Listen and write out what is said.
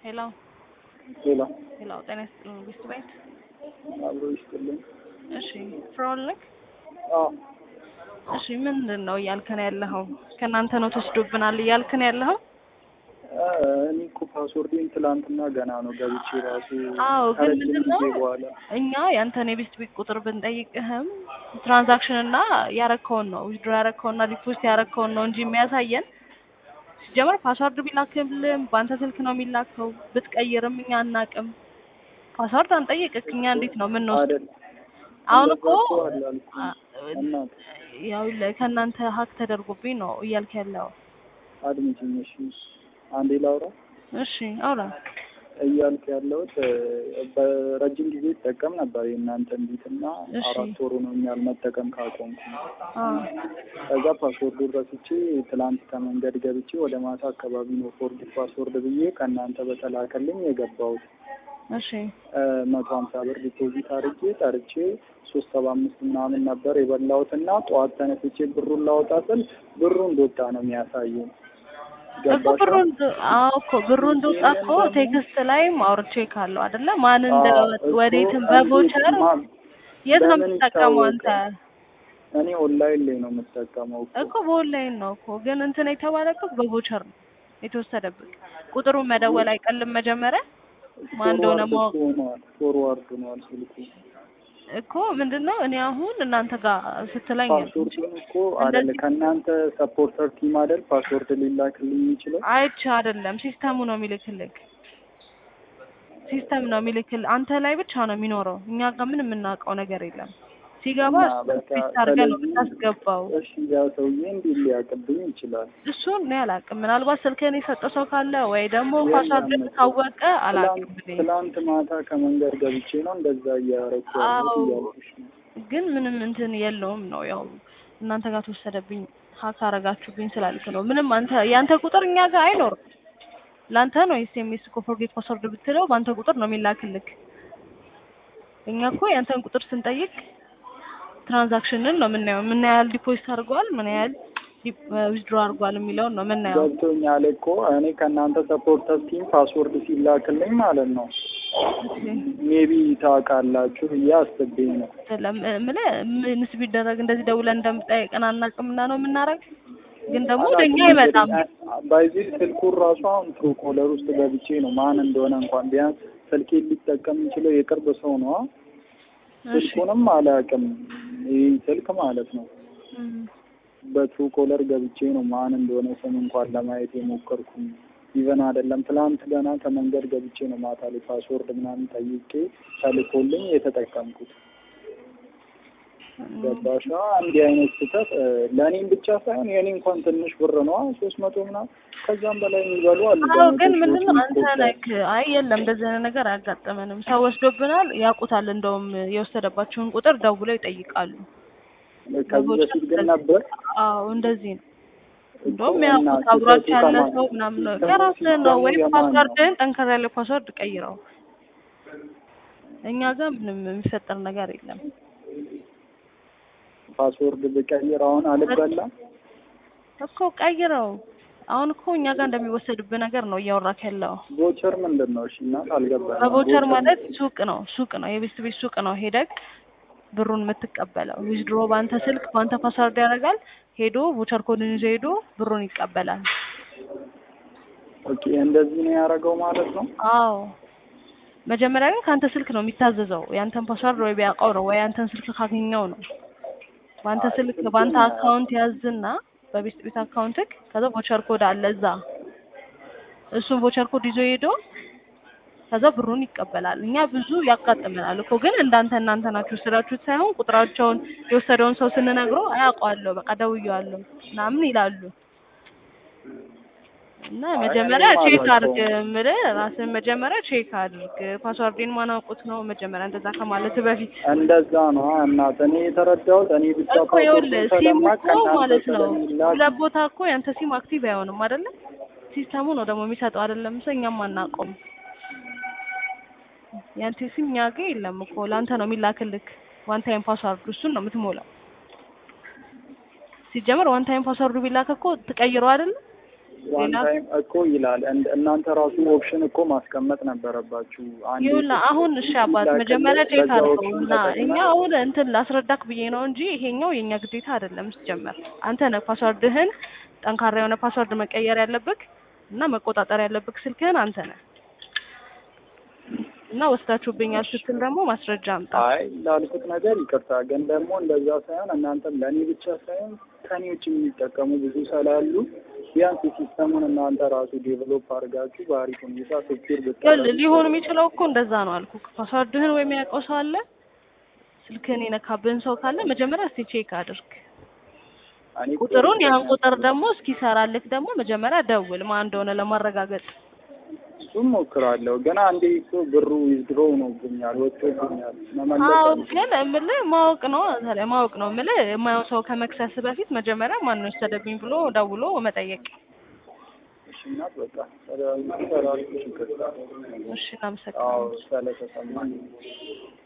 ሄሎ ሌላ ሄሎ፣ ጤና ይስጥልኝ ቢስት ቤት። አብሮ ይስጥልኝ። እሺ ፍራውን ልክ አዎ እሺ፣ ምንድን ነው እያልከን ያለኸው? ከእናንተ ነው ተወስዶብናል እያልከን ያለኸው? አ፣ እኔ እኮ ፓስወርዴን ትላንትና ገና ነው ገብቼ ራሱ አዎ፣ ግን ከረጅም ምንድን ጊዜ ነው በኋላ እኛ ያንተን የቢስት ቤት ቁጥር ብንጠይቅህም ትራንዛክሽን እና ያረከውን ነው ዊድሮ ያረከውን እና ዲፖዚት ያረከውን ነው እንጂ የሚያሳየን ሲጀመር ፓስዋርድ ቢላክልም በአንተ ስልክ ነው የሚላከው። ብትቀይርም እኛ አናቅም። ፓስዋርድ አንጠይቅክ እኛ እንዴት ነው የምንወስድ? አይደል አሁን እኮ እንደዛ እኮ አላልኩም። አ- እናት ያው ለ- ከእናንተ ሀክ ተደርጎብኝ ነው እያልክ ያለው። አድምጪኝ እሺ፣ አንዴ ላውራ እሺ አውራ። እያልክ ያለሁት እ፣ በረጅም ጊዜ ይጠቀም ነበር የእናንተን ቢትና እሺ። አራት ወሩ ነው እኛል መጠቀም ካቆምኩ። አ ከዛ ፓስወርዱን ረስቼ ትላንት ከመንገድ ገብቼ ወደ ማታ አካባቢ ነው ፎርጌት ፓስወርድ ብዬ ከእናንተ በተላከልኝ የገባሁት እሺ መቶ ሀምሳ ብር ዲፖዚት አድርጌ ጠርቼ ሶስት ሰባ አምስት ምናምን ነበር የበላሁት እና ጠዋት ተነስቼ ብሩን ላወጣ ስል ብሩ እንደወጣ ነው የሚያሳየኝ። እኮ ገባሽ? ብሩ እንድ- አዎ እኮ ብሩ እንደወጣ እኮ ቴክስት ላይም አውርቼ ካለው አይደለ? ማን እንደወጥ አዎ፣ ወዴትም እኮ በቮቸር እንዴት ማ- የት ነው በምን የምትጠቀመው አንተ? ይታወቃል? እኔ ኦንላይን ላይ ነው የምጠቀመው እኮ። እኮ በኦንላይን ነው እኮ ግን እንትን የተባለበት በቮቸር ነው የተወሰደብህ። ቁጥሩን መደወል አይቀልም መጀመሪያ ማን እንደሆነ ፎርዋርድ ማወቅ ሆኗል፣ ፎርዋርድ ሆኗል ስልኩ። እኮ ምንድን ነው እኔ አሁን እናንተ ጋር ስትለኝ ፓስወርዱን እኮ አይደለ እንደዚህ- ከእናንተ ሰፖርተር ቲም አይደል ፓስወርድ ሊላክልኝ የሚችለው አይቼ አይደለም ሲስተሙ ነው የሚልክልክ ሲስተም ነው የሚልክል አንተ ላይ ብቻ ነው የሚኖረው እኛ ጋር ምን የምናውቀው ነገር የለም ሲገባ እና በቃ ፊት አድርገህ ነው ስለዚህ የምታስገባው እሺ ያ ሰውዬ እንዲህ ሊያቅብኝ ይችላል። እሱን እኔ አላውቅም ምናልባት ስልክህን የሰጠ ሰው ካለ ወይ ደግሞ የለም ፓስዋርድ እኮ። ካወቀ አላውቅም ትላንት እኔ። ትላንት ማታ ከመንገድ ገብቼ ነው እንደዛ እያረኩ ያለሁት አዎ እያልኩሽ ነው። ግን ምንም እንትን የለውም ነው ያው እናንተ ጋር ተወሰደብኝ ሀክ አረጋችሁብኝ ስላልክ ነው ምንም አንተ ያንተ ቁጥር እኛ ጋር አይኖርም ለአንተ ነው ኤስኤምኤስ እኮ ፎርጌት ፓስወርድ ብትለው በአንተ ቁጥር ነው የሚላክልክ እኛ እኮ ያንተን ቁጥር ስንጠይቅ ትራንዛክሽንን ነው የምናየው ምን ያህል ዲፖዚት አድርጓል ምን ያህል ዊዝድሮ አድርጓል የሚለውን ነው የምናየው ገብቶኛል እኮ እኔ ከእናንተ ሰፖርተር ቲም ፓስወርድ ሲላክልኝ ማለት ነው ሜቢ ታውቃላችሁ ብዬ አስቤ ነው። ምለ ምንስ ቢደረግ እንደዚህ ደውለን እንደምጠይቀን አናውቅምና ነው የምናረግ ግን ደግሞ ወደኛ አይመጣም በዚህ ስልኩን ራሱ አሁን ትሩ ኮለር ውስጥ ገብቼ ነው ማን እንደሆነ እንኳን ቢያንስ ስልኬን ሊጠቀም የሚችለው የቅርብ ሰው ነው። እሺ ስልኩንም አላውቅም ይህ ስልክ ማለት ነው። እም። በትሩ ኮለር ገብቼ ነው ማን እንደሆነ ስም እንኳን ለማየት የሞከርኩኝ። ኢቨን አይደለም ትላንት ገና ከመንገድ ገብቼ ነው ማታ ላይ ፓስወርድ ምናምን ጠይቄ ተልኮልኝ የተጠቀምኩት። ገባሻ? እንዲህ አይነት ስህተት እ፣ ለእኔም ብቻ ሳይሆን የእኔ እንኳን ትንሽ ብር ነው ሶስት መቶ ምናምን ከዛም በላይ የሚበሉ አሉ። አዎ በመቶ ግን ሺዎች ምንድነው አንተ የሚቆጠሩ። ላይክ አይ የለም እንደዚህ አይነት ነገር አያጋጠመንም። ሰው ወስዶብናል ያውቁታል። እንደውም የወሰደባቸውን ቁጥር ደውለው ይጠይቃሉ። ከዚህ በፊት ግን ነበር አዎ እንደዚህ ነው። እኮ እንደውም እና ያውቁት አብሯቸው ስህተቱ ያለ ከማን ሰው ነው? ምናምን ነው ሲስተሙ- የራስህን ነው ሲስተሙ ወይም የማን ነው? ፓስዋርድህን ጠንከር ያለ ፓስዋርድ ቀይረው። እኛ ጋር ምንም የሚፈጠር ነገር የለም። ፓስወርድ ብቀይር አሁን አልበላም። እኮ ቀይረው። አሁን እኮ እኛ ጋር እንደሚወሰድብህ ነገር ነው እያወራክ ያለው። ቮቸር ምንድን ነው? እሺ እናት አልገባኝም። በቮቸር ማለት ሱቅ ነው ሱቅ ነው የቤት ቤት ሱቅ ነው ሄደክ ብሩን የምትቀበለው ዊዝድሮ በአንተ ስልክ በአንተ ፓስዋርድ ያደርጋል ሄዶ ቮቸር ኮድን ይዞ ሄዶ ብሩን ይቀበላል ኦኬ እንደዚህ ነው ያደረገው ማለት ነው። አዎ መጀመሪያ ግን ከአንተ ስልክ ነው የሚታዘዘው ያንተን ፓስዋርድ ወይ ቢያውቀው ነው ወይ ያንተን ስልክ ካገኘው ነው በአንተ አይ ስልክ ስልኬን በአንተ አካውንት ያዝና በቤት ቤት አካውንትክ ከዛ ቮቸር ኮድ አለ እዛ እሱን ቮቸር ኮድ ይዞ ሄዶ ከዛ ብሩን ይቀበላል። እኛ ብዙ ያጋጥመናል እኮ ግን እንዳንተ እናንተ ናችሁ ስራችሁት ሳይሆን ቁጥራቸውን የወሰደውን ሰው ስንነግረው አያውቀዋለሁ በቃ ደውዬዋለሁ ምናምን ይላሉ። እና አይ መጀመሪያ እኔም ቼክ አድርግ አላውቀውም። የምልህ ራስን መጀመሪያ ቼክ አድርግ። ፓስዋርዴን ማን አውቁት ነው መጀመሪያ እንደዛ ከማለት በፊት እንደዛ ነው እናት። እኔ የተረዳሁት እኔ ብቻ እኮ ይኸውልህ ፓስወርዱን ሲም ስለማውቅ እኮ ከእናንተ ማለት ነው ስለሚላክ ሁለት ቦታ እኮ ያንተ ሲም አክቲቭ አይሆንም አይደለ? ሲስተሙ ነው ደግሞ የሚሰጠው አይደለም ሰው እኛም አናውቀውም። ያንተ ሲም እኛ ጋ የለም እኮ ለአንተ ነው የሚላክልክ ዋን ታይም ፓስዋርድ እሱን ነው የምትሞላው። ሲጀመር ዋን ታይም ፓስዋርዱ ቢላክ እኮ ትቀይረው አይደለ? ዋን ሌላ ታይም እኮ ይላል። እንደ- እናንተ ራሱ ኦፕሽን እኮ ማስቀመጥ ነበረባችሁ። አንዴ ይኸውልህ አሁን እሺ አባት ላክልህ፣ መጀመሪያ ቼክ በዛ አድርገው ኦፕሽን እና እኛ ተጠቅመህ አሁን እንትን ላስረዳክ ብዬ ነው እንጂ ይሄኛው የእኛ ግዴታ አይደለም። ሲጀመር አንተ ነህ ፓስወርድህን ጠንካራ የሆነ ፓስወርድ መቀየር ያለብክ እና መቆጣጠር ያለብክ ስልክህን አንተ ነህ እና ወስዳችሁብኛል ስትል ደግሞ ማስረጃ አምጣ። አይ ላልኩት ነገር ይቅርታ፣ ግን ደግሞ እንደዛ ሳይሆን እናንተም ለእኔ ብቻ ሳይሆን ከኔ ውጭ የሚጠቀሙ ብዙ ስላሉ ቢያንስ ሲስተሙን እናንተ ራሱ ዴቨሎፕ አድርጋችሁ በአሪፍ ሁኔታ ሴኪር ይኸውልህ ብታደርጉ ሊሆን የሚችለው እኮ እንደዛ ነው አልኩክ። ፓስወርድህን ወይም ያውቀው ሰው አለ ስልክህን የነካብህን ሰው ካለ መጀመሪያ እስቲ ቼክ አድርግ እኔ እኮ ቁጥሩን። ያን ቁጥር ደግሞ እስኪሰራልክ ደግሞ መጀመሪያ ደውል ማን እንደሆነ ለማረጋገጥ እሱም ሞክራለሁ፣ ግን አንዴ እኮ ብሩ ዊዝድሮ ሆኖብኛል፣ ወጥቶብኛል። መመለስ አዎ አልችልም። ግን እምልህ ማወቅ ነው ታዲያ ማወቅ ነው እምልህ የማየው ሰው ከመክሰስ በፊት መጀመሪያ ማን ነው የወሰደብኝ ብሎ ደውሎ መጠየቅ። እሺ እናት በቃ ሰላም ሰላም ችግር እሺ አዎ እናመሰግናለን። ስለተሰማኝ